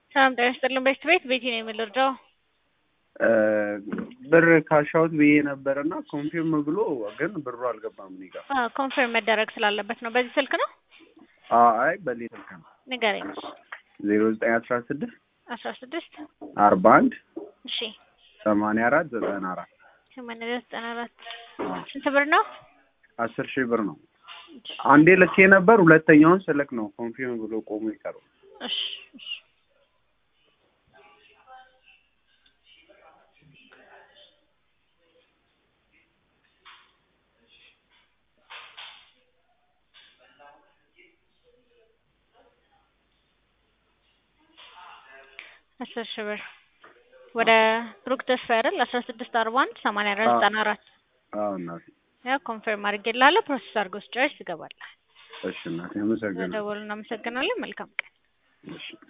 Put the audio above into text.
ሰላም ጤና ይስጥልን። ቤት ቤት ቤቲ ነው የምልርዳው ብር ካሻውት ብዬ ነበር እና ኮንፊርም ብሎ ግን ብሩ አልገባም እኔ ጋር። ኮንፈርም መደረግ ስላለበት ነው። በዚህ ስልክ ነው አይ በሌላ ስልክ ነው። ንገረኝ። ዜሮ ዘጠኝ አስራ ስድስት አስራ ስድስት አርባ አንድ እሺ ሰማንያ አራት ዘጠና አራት ሰማንያ አራት ዘጠና አራት ስንት ብር ነው? አስር ሺህ ብር ነው። አንዴ ልኬ ነበር። ሁለተኛውን ስልክ ነው ኮንፊርም ብሎ ቆሞ ይቀረው። እሺ እሺ አስር ሺህ ብር ወደ ብሩክ ተስፋ አይደል? አስራ ስድስት አርባ አንድ ሰማንያ አራት ዘጠና አራት አዎ እናቴ። ያው ኮንፈርም አድርጌልሃለሁ። ፕሮሰስ አድርገው ስጨርስ ይገባል። እሺ እናቴ አመሰግናለሁ። ደወሉ። እናመሰግናለን። መልካም ቀን። እሺ